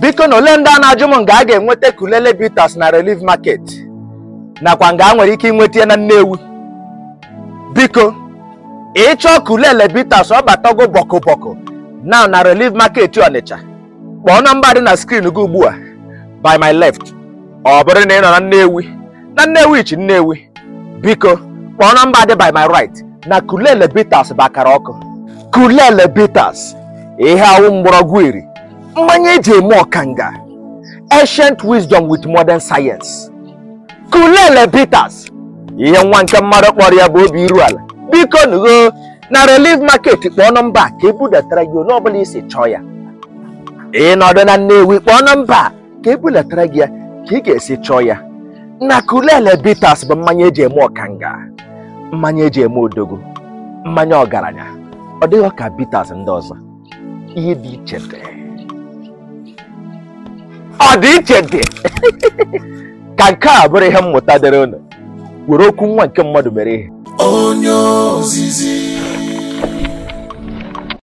biko na ole ndị a na-ajụ m nga a ga-enweta kulele bitters na relief market nakwa nga a nwere ike inweta ya na Nnewi biko ịchọọ kulele bitters ọ batago bọkụbọkụ na na relief market Ọnịcha kpọọ nọmba dị na skrin gị ugbu a by my left ọ bụrụ na ị nọ na Nnewi na Nnewi chi Nnewi biko kpọọ nọmba dị by my right na kulele bitters bakara ọkụ kulele bitters ihe awụ mgbọrọgwụ iri mmanya eji eme ọkanga ancient wisdom with modern science kulele bitters ihe nwa nke mmadụ kpọrọ ya bụ obi iru ala biko nugo na relief market kpọọ nọmba a ka ebudatara gị onye ọbụla isi chọọ ya ịnọdụ na Nnewi kpọọ nọmba a ka ebulatara gị ya ka ị ga-esi chọọ ya na kulele bitters bụ mmanya eji eme ọkanga mmanya eji eme odogo mmanya ọgaranya ọ dịghị ka bitters ndị ọzọ ihe dị iche dị ọ dị iche dị ka nke a bụrụ ihe mmụta dịrị unu were okwu nwa nke mmadụ mere ihe onye ozizi